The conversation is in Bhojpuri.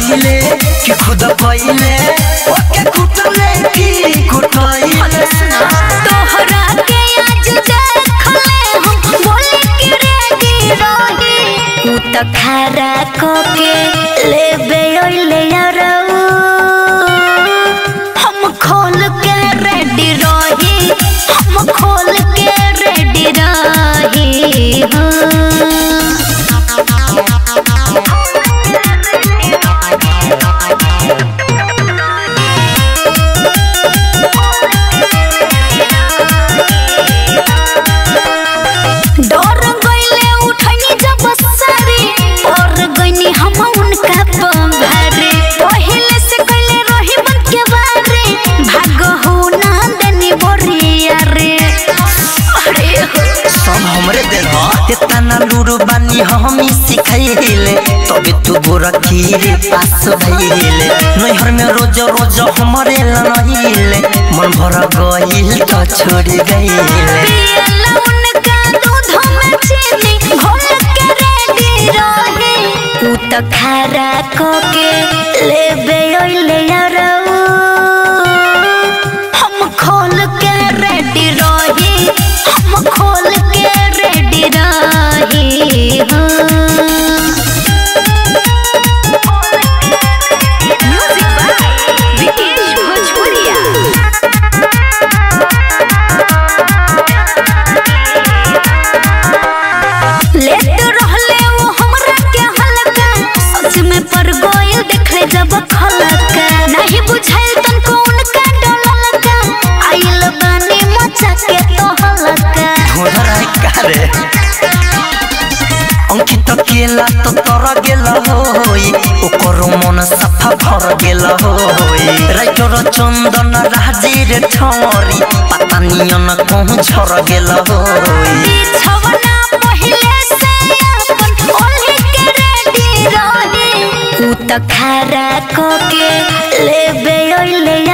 धइले कि खुद पहिले ओके कुटले की कुटइले तोहरा के आज देखले हम बोले कि रेडी रही उ त खारा को के लेबे ओइले यारऊ हम खोल के रेडी रही हम खोल के रेडी रही हाँ डर गईले उठनी जब सारी और गईनी हम उनका पंभारे पहले से कइले रही बन के बारे भाग हो ना देनी बोरिया रे अरे हो सब हमरे देन ह इतना लूरू बानी हमी सिखाइले तबे तू गोरा खीरे पास भइले नैहर में रोज रोज हमरे लनहिले मन भर गइल त छोड़ गइले पियला उनका दूध में चीनी घोल के रेडी रहे उ त खारा को के लेबे ओइले यारऊ हम खोल के रेडी रही हम खोल के रेडी रही म्यूजिक बाय विकेश भोजपुरिया लेट रहले वो हमरा के हलका सच में पर गोयल देखले जब खलका नहीं बुझाइल तन कौन का डललका आइल बानी मचा के तो हलका घोड़ा कारे अंकित केला तो तर गेल होई ओकर मन सफा भर गेल होई राइटर चंदन राजीर ठौरी पता नियन कहूँ झर गेल होई बिछवना पहिले से अपन ओल्ही के रेडी रही उ त खारा को के लेबे ओइले